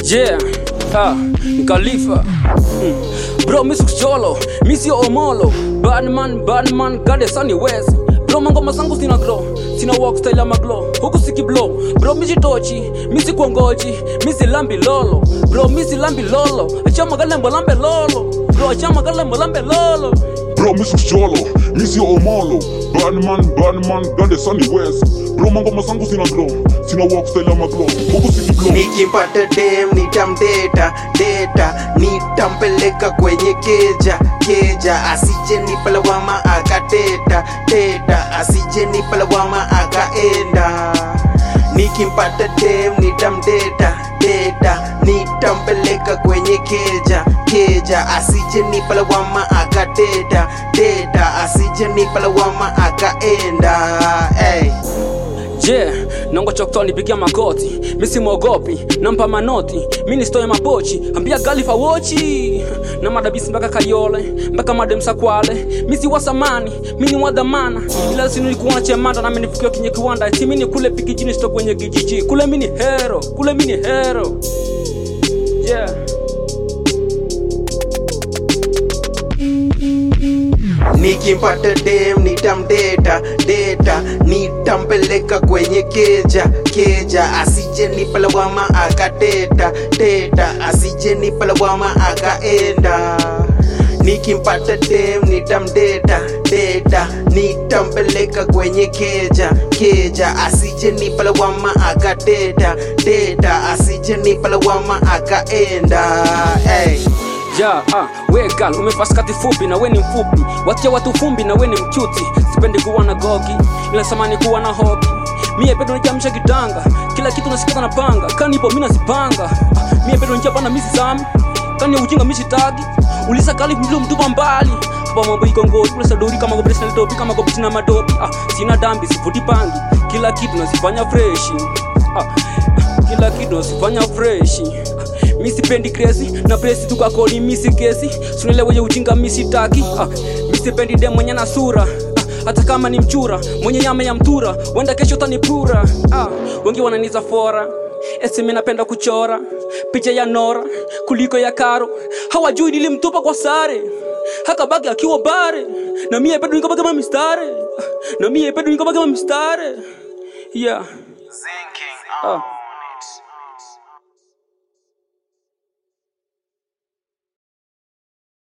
Yeah, ah, Khalifa. Mm. Bro, misi kucholo, misi omolo. Badman, badman, gade sunny west. Bro, mangoma zangu sina glow, sina walk style ama glow. Huku siki blow. Bro, misi tochi, misi kuongoji, misi lambi lolo. Bro, misi lambi lolo. Achama galembo lambe lolo. Bro, achama galembo lambe lolo. Bro, Mr. Cholo, Missy Omolo, Badman, Badman, Gande Sunny West. Bro, mangoma zangu sina glow, sina walk style ama glow. Huku siki blow. nikimpata dem nitamdeta deta nitampeleka kwenye keja keja asije nipalawama akateta teta asije nipalawama akaenda nikimpata dem nitamdeta deta nitampeleka kwenye keja keja asije nipalawama akateta teta asije nipalawama akaenda hey. Je, nango chokto nipigia makoti, misi mwogopi, nampa manoti, mini stoye mapochi, ambia galifa wochi na madabisi mpaka Kayole, mpaka mademsa Kwale, misi wa samani, mini wa dhamana, ila sinu nilikuwa chemanda na menifukia kinye kiwanda, eti mini kule pikijini sto kwenye kijiji, kule mini hero, kule mini hero. Yeah. nikimpata dem nitamdeta deta nitampeleka kwenye keja keja asije nipalawama akateta teta asije nipalawama akaenda nikimpata dem nitamdeta deta nitampeleka kwenye keja keja asije nipalawama akateta teta asije nipalawama akaenda hey. Ja, ah, we gal, umevaa skati fupi na we ni mfupi, watia watu fumbi na we ni mchuti. Sipendi kuwa na gogi, ila samani kuwa na hobi. Mie pedo nijamsha kitanga, kila kitu nasikiza na panga, kanipo mimi nazipanga. Ah, mie pedo nijapana misi sami, kani ujinga misi tagi. Ulisa kali mlo mtupa mbali. Hapa mambo iko ngori, kula sadori kama gobres na dobi kama gobres na madobi. Ah, sina dambi, sifuti pangi, kila kitu nasifanya freshi. Ah, kila kitu nasifanya freshi mi sipendi kresi na presi tukakoni misi kesi suneleweje ujinga misi taki ah, mi sipendi dem mwenye na sura ah, hata kama ni mchura mwenye nyama ya mtura wenda kesho tanipura ah, wengi wananiza fora esi mi napenda kuchora picha ya nora kuliko ya karo hawajui nilimtupa kwa sare hakabaki akiwa bare na mie pedo nikabaki kama mistare Ah, na mie pedo nikabaki kama mistare yeah ah.